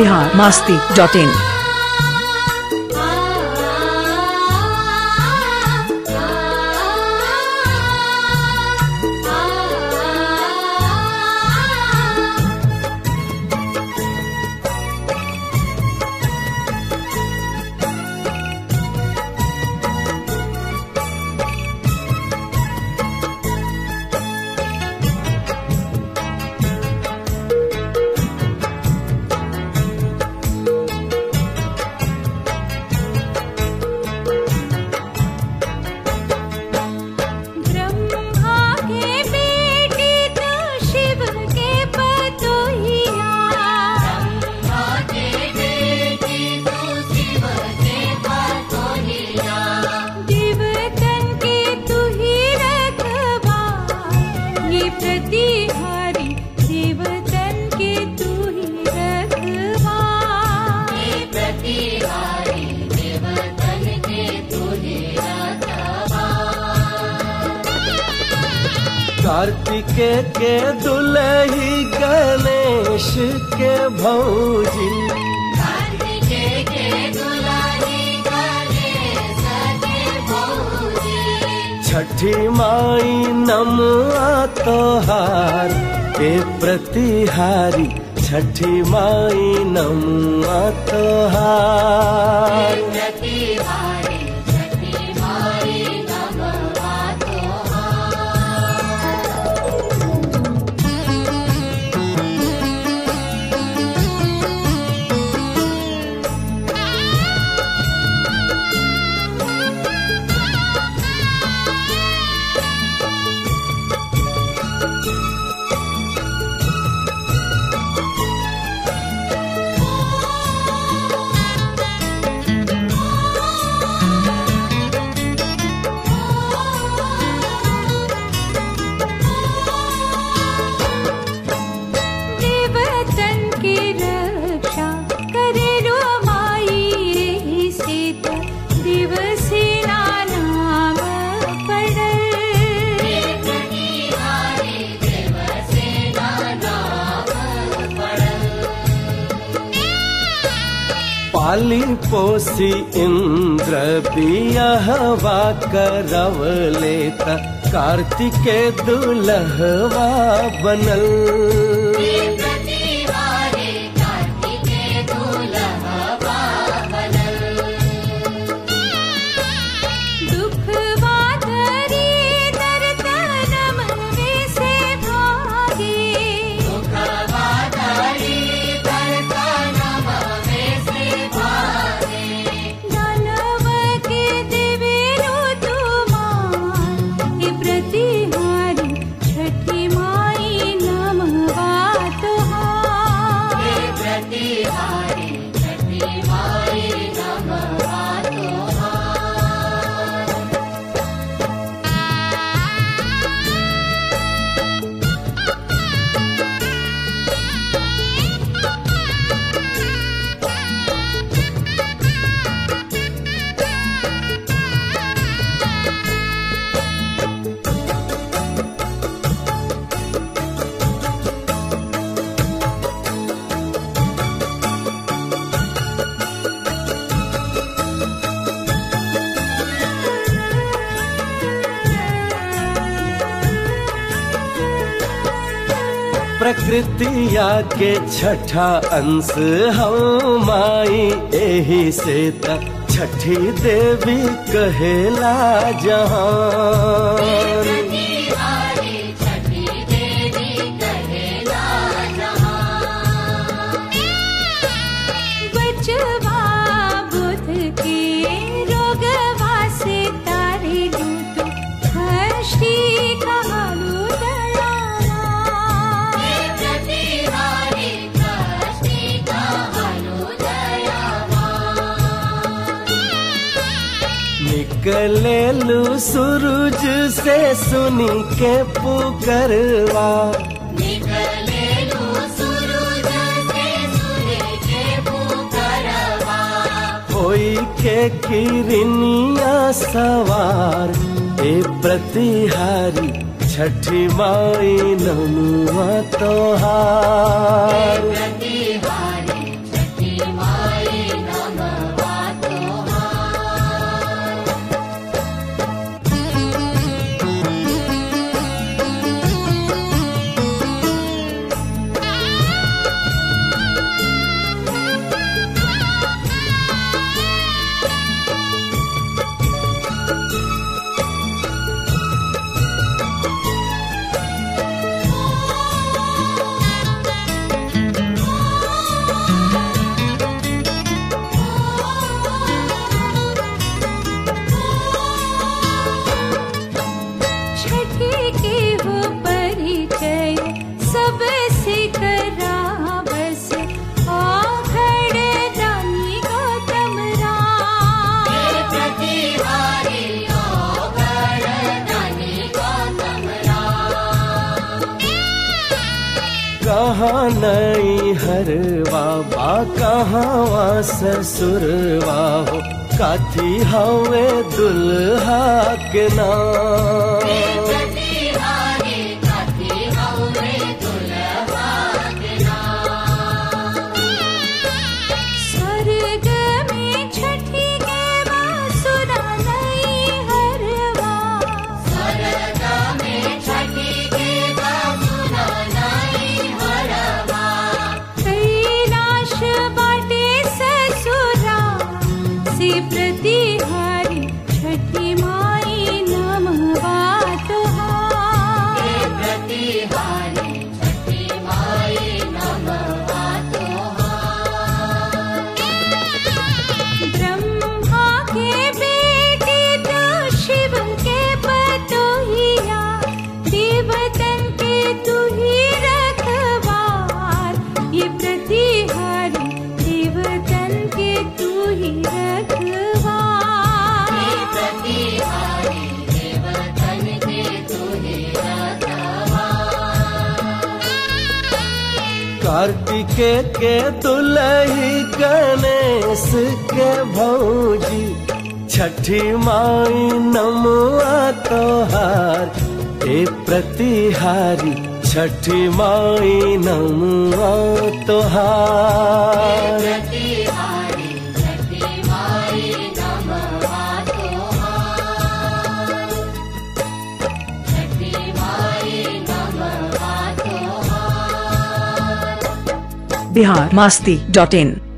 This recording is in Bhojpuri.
बिहार मास्ती डॉट इन ब्रह्मा के बेटी तो शिव के पतोहिया ब्रह्मा के बेटी तो शिव के पतोहिया देवतन के तू ही रखवा ये प्रतिहारी देवतन के तू ही रखवा ये प्रतिहारी देवतन के तू ही रखवा कार्तिके के दुलही गणेश के भौजी कार्तिके के दुलारी गणेश के भौजी छठी माई नमआ तोहार के प्रतिहारी छठी माई नमआ तोहार प्रतिहारी छठी माई नमवा तोहार देवतन की रक्षा करे रो माई एही सीत दिवसी नाम पड़ल पाली पोसी इंद्र बियहवा करव लेता कार्तिके दुलहवा बनल दुख वादरी दर्दनम वे से भागे दुख वादरी दर्दनम वे से भागे दानव के देवेरो तुमार ये प्रतिहारी छठी माई नमवा तुहार ये प्रतिहारी छठी माई नमवा तुहार प्रकृतिया के छठा अंश हम माई एही से त छठी देवी कहेला जहान बचवा बुध के रोगवा से तारे दूत हष्टी कहालू दयावा प्रतिहारी हष्टी कहालू दयावा निकलेलू सूरज से सुनी के पुकरवा निकलेलू सूरज से सुने के पुकारवा होई के किरनिया सवार ए प्रतिहारी छठी माई नमुआ तोहार प्रतिहारी छठी कहाँ नई हरवा बा कहाँ ससुरवा हो काथी हवे दुल्हा के नाम प्रतिहारी कथी हवे दुल्हा के नाम स्वर्ग में छठी के बांसुरा नई हरवा स्वर्ग में छठी के बासुरा नाई हरवा कैलाश बाटे ससुरा से प्रतिहारी छठी माई नमवा तुहार प्रतिहारी छठी माई नमवा तोहार ब्रह्मा के बेटे तो शिव के पतोहिया देवतन के तू ही रखवार ये प्रतिहारी देवतन के तू ही रखवार प्रतिहारी देवतन के तुहे रखवा कार्तिके के दुलही गणेश के भौजी छठी माई नमुआ तोहार ए प्रतिहारी छठी माई नमुआ तोहार प्रतिहारी छठी माई नमवा तोहार छठी माई नमवा तोहार बिहार मस्ती डॉट इन